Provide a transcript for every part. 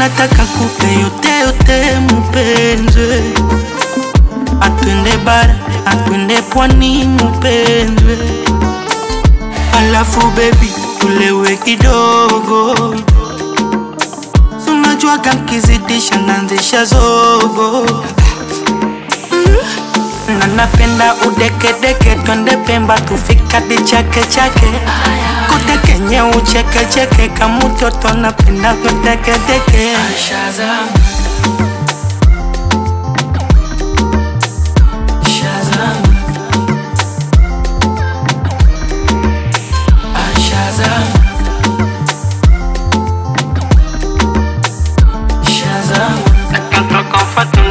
nataka kupe yote yote mupenzwe atwende bara atwende pwani mupenzwe alafu bebi tulewe kidogo sunajuaga nkizidisha nanzisha zogo na napenda udekedeke twende pemba tufikadi chake chake kutekenye uchekecheke kamutoto napenda kutekedeke Shazam Shazam Ah, Shazam Shazam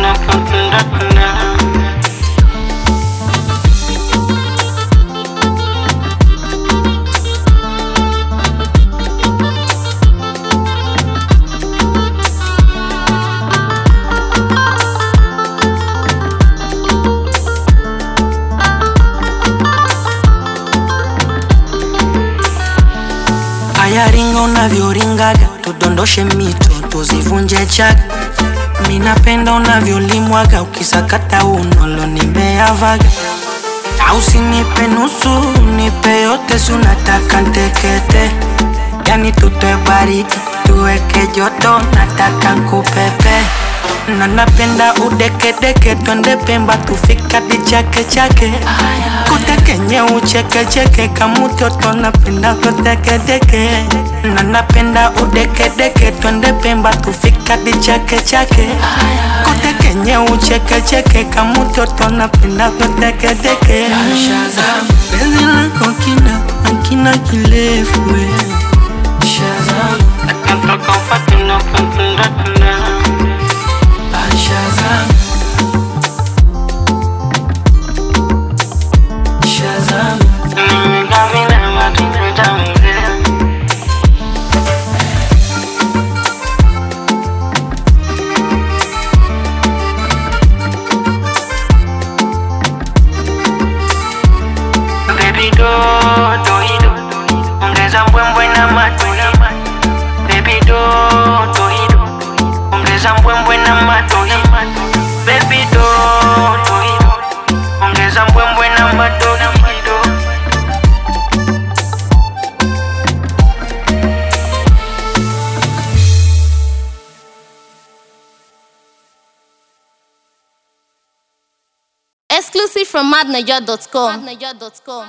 ayaringa unavyoringaga tudondoshe mito tuzivunje chaga minapenda unavyolimwaga ukisakata unolo nimeavaga au sinipe nusu nipe yote sunataka ntekete yani tutoe baridi tuweke joto nataka nkupepe na napenda udekedeke twende pemba tufikadi chake chake kutekenye uchekecheke kamutoto napenda kutekedeke na napenda udekedeke twende pemba tufikadi chake chake kutekenye uchekecheke kamutoto napenda kutekedeke Shazam penzi lako kina akina kirefu we. Shazam Ah, Shazam Shazam Baby do, do, do, ongeza mbwembwe na matoi. Baby do, do, do, ongeza mbwembwe na matoi. Baby do, do, do, ongeza mbwembwe na matoi. Exclusive from madniger.com.